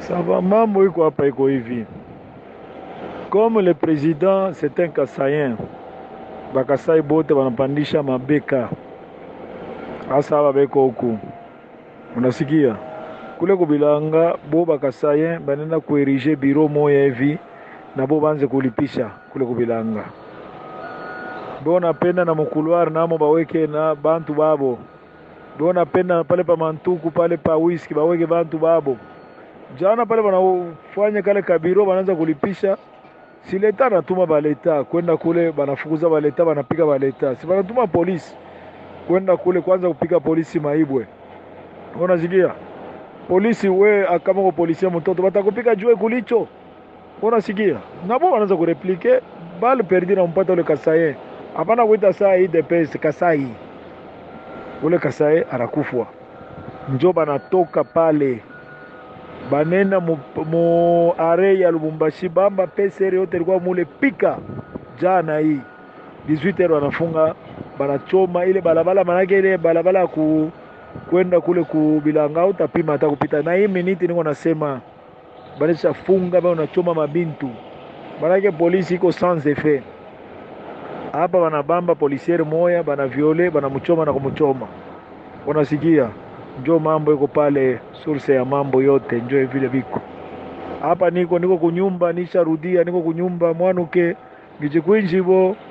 Sava, mambo iko hapa iko hivi. Comme le président c'est un Kasayen, Bakasai bote wanapandisha mabeka hasa hapa beko huku, unasikia kule kubilanga bo Bakasayen banenda kuerige biro moya hivi na bo banze kulipisha kule kubilanga bo napenda na mukuluari namo baweke na bantu babo bo napenda pale pa mantuku pale pa whisky baweke bantu babo jana pale banafanya kale kabiro banaanza kulipisha si leta anatuma baleta kwenda kule banafukuza baleta banapika baleta si banatuma polisi kwenda kule kwanza kupika polisi maibwe unasikia polisi we kama ko polisi ya mtoto batakupika jue kulicho unasikia nabo wanaanza kureplike bal perdi na mpata ule kasaye hapana kuita saa hii depesi kasai ule kasaye anakufwa njo banatoka pale banenda mu, mu are ya Lubumbashi bamba pesere yote ilikuwa mule pika jana hii 18 wanafunga banachoma ile balabala, manake ile balabala ya ku kwenda kule kubilanga utapima hata kupita na hii miniti niko nasema banisha funga ba unachoma mabintu, manake polisi iko sans effet hapa, banabamba polisiere moya bana viole banamchoma na kumchoma, unasikia njo mambo iko pale, source ya mambo yote njo vile biko hapa. Niko niko kunyumba, nisharudia, niko kunyumba mwanuke ngichikwinjivo